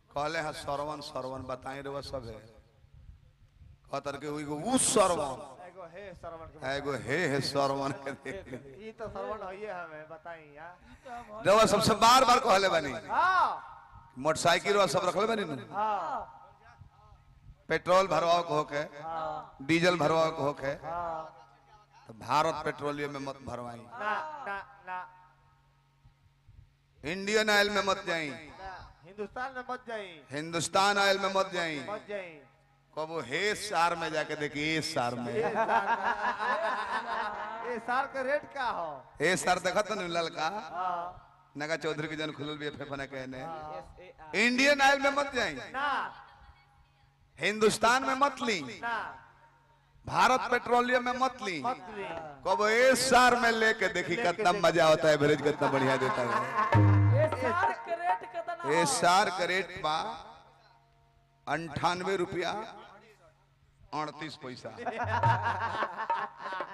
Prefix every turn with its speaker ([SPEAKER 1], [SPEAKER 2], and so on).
[SPEAKER 1] कहले है सरवन सरवन बताई रे सब है कहतर के एगो उ सरवन
[SPEAKER 2] एगो हे श्रवण के
[SPEAKER 1] एगो हे हे सरवन के दे
[SPEAKER 2] ई तो श्रवण होइए हमें बताई यार
[SPEAKER 1] रवा सबसे बार बार कहले बानी
[SPEAKER 2] हाँ
[SPEAKER 1] मोटरसाइकिल वा सब रखले बानी नु
[SPEAKER 2] हाँ
[SPEAKER 1] पेट्रोल भरवाओ को होके
[SPEAKER 2] हाँ
[SPEAKER 1] डीजल भरवाओ को होके
[SPEAKER 2] हाँ
[SPEAKER 1] तो भारत पेट्रोलियम में मत भरवाई
[SPEAKER 2] ना ना ना
[SPEAKER 1] इंडियन ऑयल में मत जाई
[SPEAKER 2] ना हिंदुस्तान में मत जाई
[SPEAKER 1] हिंदुस्तान ऑयल में मत जाई
[SPEAKER 2] मत जाई
[SPEAKER 1] कबो हे सार में जाके देखी ए सार में
[SPEAKER 2] ये साल ये साल का रेट का हो
[SPEAKER 1] ए सार देखा तो नहीं ललका
[SPEAKER 2] हाँ
[SPEAKER 1] नगा चौधरी की जन खुलल भी फेफना कहने
[SPEAKER 2] हाँ।
[SPEAKER 1] इंडियन ऑयल में मत जाई
[SPEAKER 2] ना
[SPEAKER 1] हिंदुस्तान में मत ली
[SPEAKER 2] ना
[SPEAKER 1] भारत पेट्रोलियम में मत ली
[SPEAKER 2] मत ली
[SPEAKER 1] कब ए सार में लेके देखी कितना मजा होता है एवरेज कितना बढ़िया देता है
[SPEAKER 3] ये सार के रेट कितना
[SPEAKER 1] ए सार का रेट बा अंठानवे रुपया अड़तीस पैसा